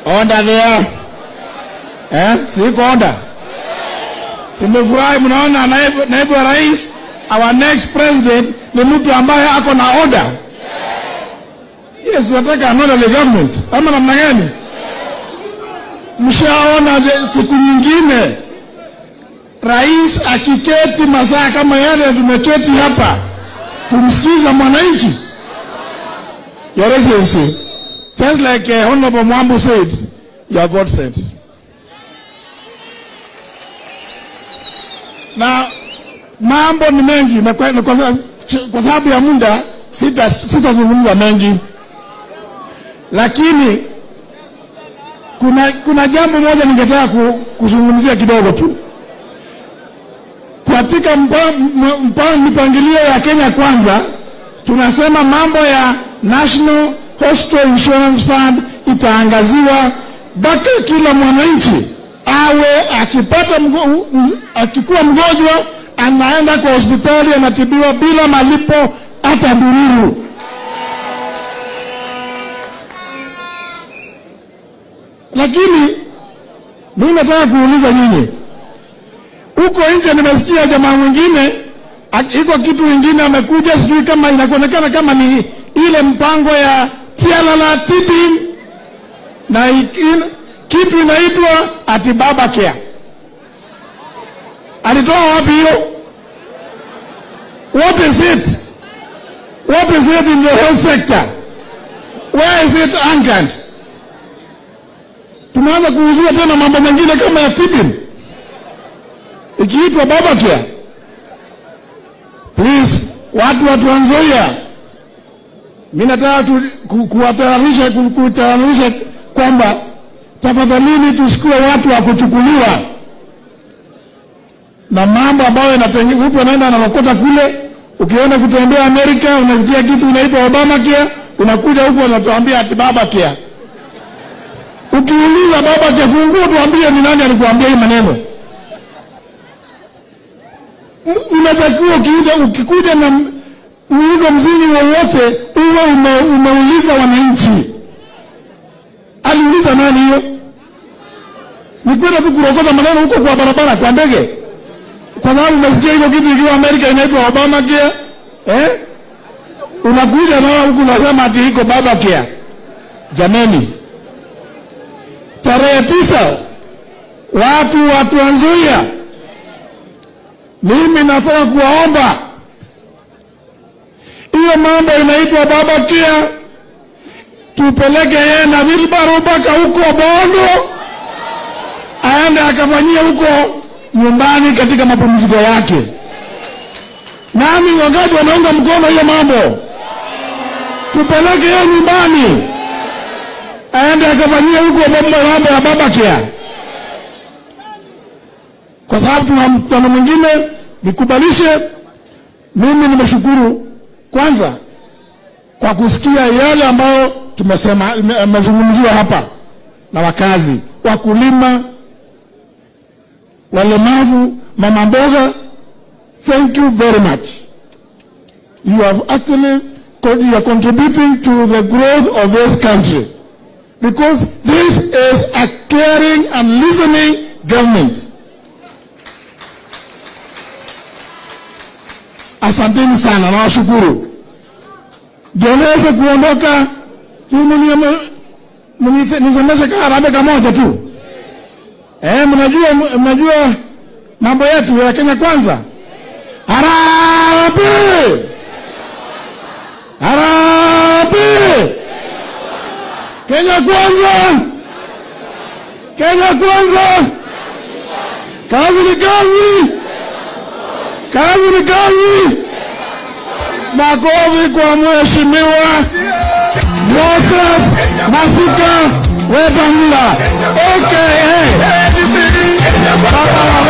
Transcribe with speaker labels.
Speaker 1: Onda there. Eh? Siko onda. Simefurahi mnaona naibu, naibu wa rais our next president ni mtu ambaye ako na order. Yes, tunataka an orderly government. Ama namna gani? Mshaona je- siku nyingine rais akiketi masaa kama yale tumeketi hapa kumsikiza mwananchi. Your Excellency, just like uh, Honorable Mwambu said, you are God sent. Na mambo ni mengi na kwa, na kwa, sababu- kwa sababu ya muda sita sitazungumza mengi, lakini kuna, kuna jambo moja ningetaka ku, kuzungumzia kidogo tu katika mpa- m- mpa- mipangilio ya Kenya Kwanza tunasema mambo ya National Hospital Insurance Fund itaangaziwa mpaka kila mwananchi awe akipata mgo, m- akikuwa mgonjwa anaenda kwa hospitali anatibiwa bila malipo hata bururu. Lakini mimi nataka kuuliza nyinyi huko nje nimesikia jamaa mwingine ak- iko kitu ingine amekuja, sijui kama inakuonekana kama ni ile mpango ya Tialala Tibim na i- in- kitu inaitwa ati baba care. Alitoa wapi hiyo? What is it? What is it in the health sector? Where is it anchored? Tunaanza kuuzua tena mambo mengine kama ya Tibim ikiitwa baba care. Please, watu wa Trans Nzoia, mimi nataka tu, ku, kuwatahadharisha ku, kutahadharisha kwamba tafadhalini tusikue watu wa kuchukuliwa na mambo ambayo yanatenge- mtu anaenda analokota kule. Ukienda kutembea Amerika unasikia kitu inaitwa Obama care, unakuja huku wanatuambia ati baba care. Ukiuliza baba care, fungua tuambie ni nani alikuambia hii maneno unatakiwa ukiuja ukikuja na m- muundo msingi wowote uwe ume, umeuliza wananchi. Aliuliza nani hiyo? Ni kwenda tu kurokota maneno huko kwa barabara kwa ndege, kwa sababu umesikia hivyo kitu ikiwa Amerika inaitwa Obama care eh? Unakuja na huku unasema ati iko baba care. Jameni, tarehe tisa watu wa Trans Nzoia mimi nataka kuwaomba hiyo mambo inaitwa baba kia, tupeleke yeye na wilbaro mpaka huko Bondo, aende akafanyia huko nyumbani katika mapumziko yake. Nani wangapi wanaunga mkono hiyo mambo? Tupeleke yeye nyumbani, aende akafanyia huko mambo mambo ya baba kia kwa sababu tuna mkutano mwingine. Nikubalishe, mimi nimeshukuru kwanza kwa kusikia yale ambayo tumesema yamezungumziwa hapa na wakazi, wakulima, walemavu, mama mboga. Thank you very much. You have actually you are contributing to the growth of this country because this is a caring and listening government. Asanteni sana, nawashukuru. Ndio niweze kuondoka, nisemeshe kaharambee kamoja tu. Eh, mnajua mnajua mambo yetu ya Kenya Kwanza. Harambee! Harambee! Kenya Kwanza! Kenya Kwanza! Kazi ni kazi! Kazi ni kazi! Makofi kwa mheshimiwa Moses Masuka Wetangula aka Baba wa